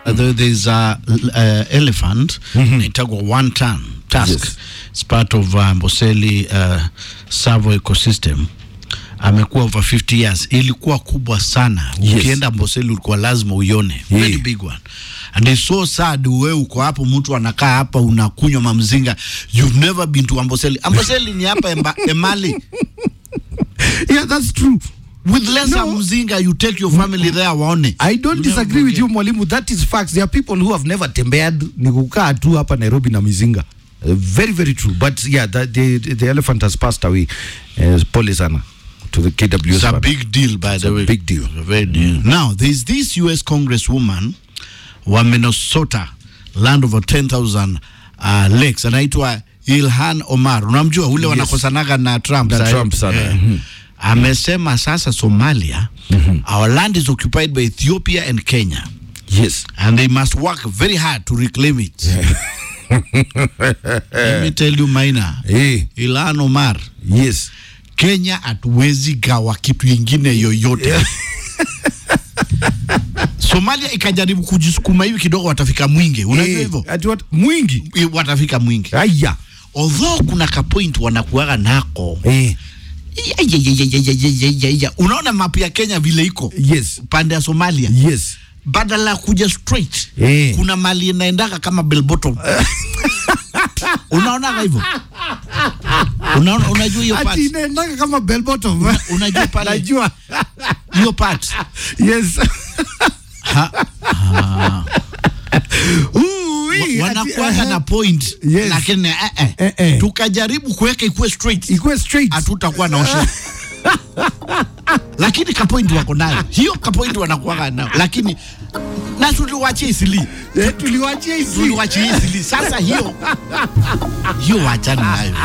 There- there's a uh, elephant inaitagwa one ton tusk Yes. it's part of uh, Amboseli uh, Savo ecosystem amekuwa over 50 years ilikuwa kubwa sana Yes. ukienda Amboseli ulikuwa lazima uione very Yeah. big one and it's so sad wewe uko hapo mtu anakaa hapa unakunywa mamzinga you've never been to Amboseli Amboseli ni hapa Emba, Emali Yeah, that's true. with lesser No. mzinga you take your family there waone I don't You disagree never with you mwalimu, that is facts. There are people who have never tembead ni kukaa tu hapa Nairobi na mizinga. Uh, very very true. But yeah, that, the, the elephant has passed away. Uh, pole sana to the KWS. It's a fan. big deal, by the a way. big deal. It's a very deal. Now, there's this US Congresswoman wa Minnesota, land over 10,000 uh, lakes, anaitwa Ilhan Omar. Unamjua ule wanakosanaga na Trump. Na sahi? Trump sana. Eh. Mhm. Amesema sasa Somalia, our land is occupied by Ethiopia and Kenya. Yes. And they must work very hard to reclaim it. Let me tell you, Maina, Hey, Ilhan Omar, yes. Kenya hatuwezi gawa kitu ingine yoyote. Somalia ikajaribu kujisukuma hivi kidogo, watafika mwingi. Unajua Eh, hivyo ati what? Mwingi. Eh, watafika mwingi, Aya. although kuna kapoint wanakuaga nako Eh, Ya, ya, ya, ya, ya, ya, ya, ya, ya. Unaona mapu ya Kenya vile iko yes. pande ya Somalia, Yes. badala ya kuja straight Eh. kuna mali inaendaga kama bell bottom unaonaga hivyo Unaona, unajua hiyo part Ati inaendanga kama bell bottom. unajua pale Najua. hiyo part Yes. ha, Ooh, wee, wanakuaga ati, na eh, point Yes. lakini eh, eh. Eh, eh. tukajaribu kuweka ikuwe straight ikuwe straight. hatutakuwa na osha lakini kapoint wako nayo hiyo kapoint wanakuaga nayo lakini na tuliwachia isili Eh, tuliwachia hizi. tuliwachia isili sasa hiyo hiyo wachana nayo